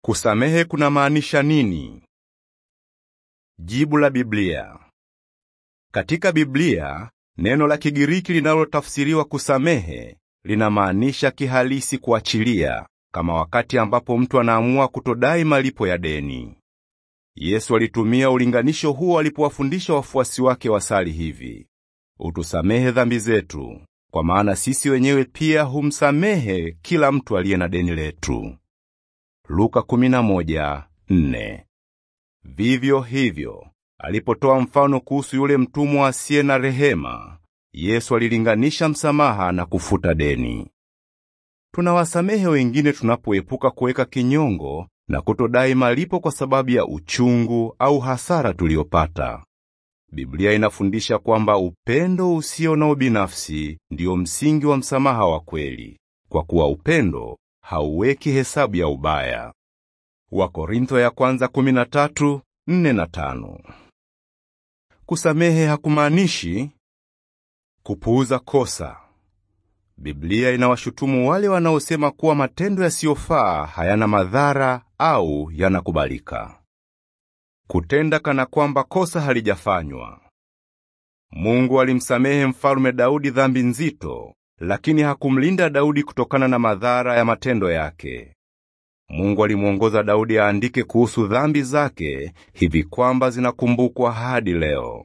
Kusamehe kunamaanisha nini? Jibu la Biblia. Katika Biblia, neno la Kigiriki linalotafsiriwa kusamehe linamaanisha kihalisi kuachilia, kama wakati ambapo mtu anaamua kutodai malipo ya deni. Yesu alitumia ulinganisho huo alipowafundisha wafuasi wake wasali hivi: utusamehe dhambi zetu, kwa maana sisi wenyewe pia humsamehe kila mtu aliye na deni letu. Luka 11:4. Vivyo hivyo, alipotoa mfano kuhusu yule mtumwa asiye na rehema, Yesu alilinganisha msamaha na kufuta deni. Tunawasamehe wengine tunapoepuka kuweka kinyongo na kutodai malipo kwa sababu ya uchungu au hasara tuliyopata. Biblia inafundisha kwamba upendo usio na ubinafsi ndiyo msingi wa msamaha wa kweli, kwa kuwa upendo hauweki hesabu ya ubaya. Wakorintho ya kwanza 13, 4 na 5. Kusamehe hakumaanishi kupuuza kosa. Biblia inawashutumu wale wanaosema kuwa matendo yasiyofaa hayana madhara au yanakubalika. Kutenda kana kwamba kosa halijafanywa. Mungu alimsamehe mfalme Daudi dhambi nzito, lakini hakumlinda Daudi kutokana na madhara ya matendo yake. Mungu alimwongoza Daudi aandike kuhusu dhambi zake hivi kwamba zinakumbukwa hadi leo.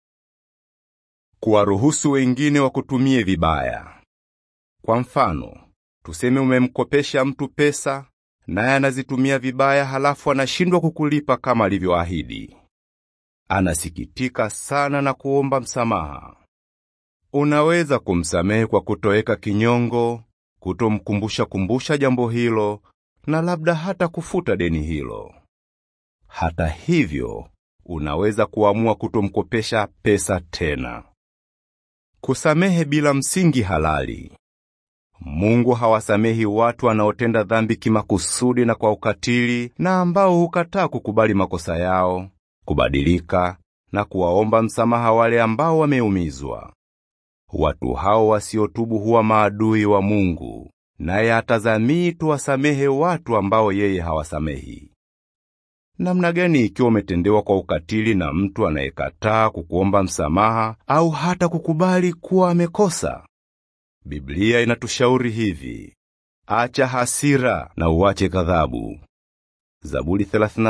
Kuwaruhusu wengine wakutumie vibaya. Kwa mfano, tuseme umemkopesha mtu pesa naye anazitumia vibaya, halafu anashindwa kukulipa kama alivyoahidi. Anasikitika sana na kuomba msamaha. Unaweza kumsamehe kwa kutoweka kinyongo, kutomkumbusha kumbusha jambo hilo, na labda hata kufuta deni hilo. Hata hivyo, unaweza kuamua kutomkopesha pesa tena. Kusamehe bila msingi halali. Mungu hawasamehi watu wanaotenda dhambi kimakusudi na kwa ukatili na ambao hukataa kukubali makosa yao, kubadilika na kuwaomba msamaha wale ambao wameumizwa. Watu hao wasiotubu huwa maadui wa Mungu, naye hatazamii tuwasamehe watu ambao yeye hawasamehi. Namna gani ikiwa umetendewa kwa ukatili na mtu anayekataa kukuomba msamaha au hata kukubali kuwa amekosa? Biblia inatushauri hivi: acha hasira na uache ghadhabu. Zaburi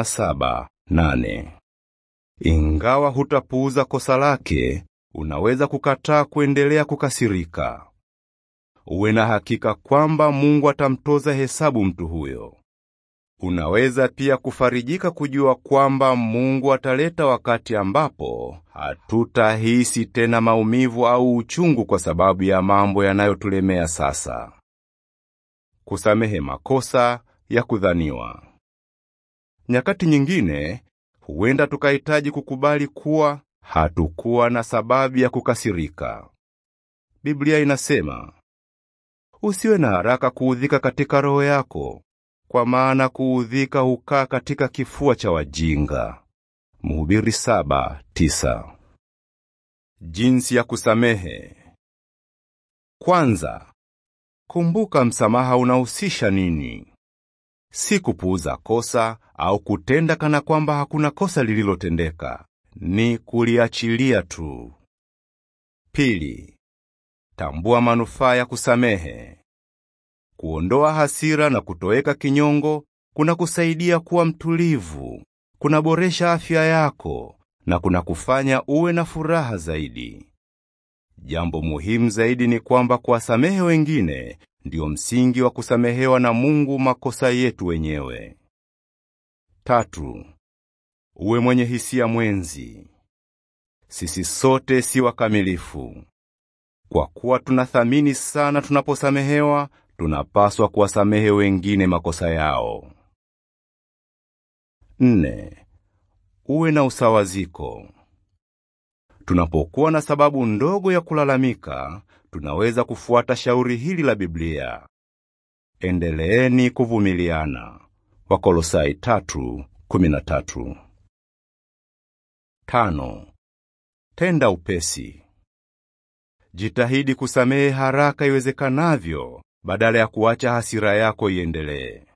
37:8. Ingawa hutapuuza kosa lake, unaweza kukataa kuendelea kukasirika. Uwe na hakika kwamba Mungu atamtoza hesabu mtu huyo. Unaweza pia kufarijika kujua kwamba Mungu ataleta wakati ambapo hatutahisi tena maumivu au uchungu kwa sababu ya mambo yanayotulemea sasa. Kusamehe makosa ya kudhaniwa. Nyakati nyingine huenda tukahitaji kukubali kuwa hatukuwa na sababu ya kukasirika. Biblia inasema, usiwe na haraka kuudhika katika roho yako kwa maana kuudhika hukaa katika kifua cha wajinga. Mhubiri saba, tisa. Jinsi ya kusamehe. Kwanza, kumbuka msamaha unahusisha nini. Si kupuuza kosa au kutenda kana kwamba hakuna kosa lililotendeka, ni kuliachilia tu. Pili, tambua manufaa ya kusamehe. Kuondoa hasira na kutoweka kinyongo kuna kusaidia kuwa mtulivu, kunaboresha afya yako na kuna kufanya uwe na furaha zaidi. Jambo muhimu zaidi ni kwamba kuwasamehe wengine ndiyo msingi wa kusamehewa na Mungu makosa yetu wenyewe. Tatu, uwe mwenye hisia mwenzi. Sisi sote si wakamilifu. Kwa kuwa tunathamini sana tunaposamehewa, tunapaswa kuwasamehe wengine makosa yao. Nne, uwe na usawaziko. Tunapokuwa na sababu ndogo ya kulalamika, tunaweza kufuata shauri hili la Biblia: endeleeni kuvumiliana. Wakolosai 3:13. Tano, tenda upesi. Jitahidi kusamehe haraka iwezekanavyo badala ya kuacha hasira yako iendelee.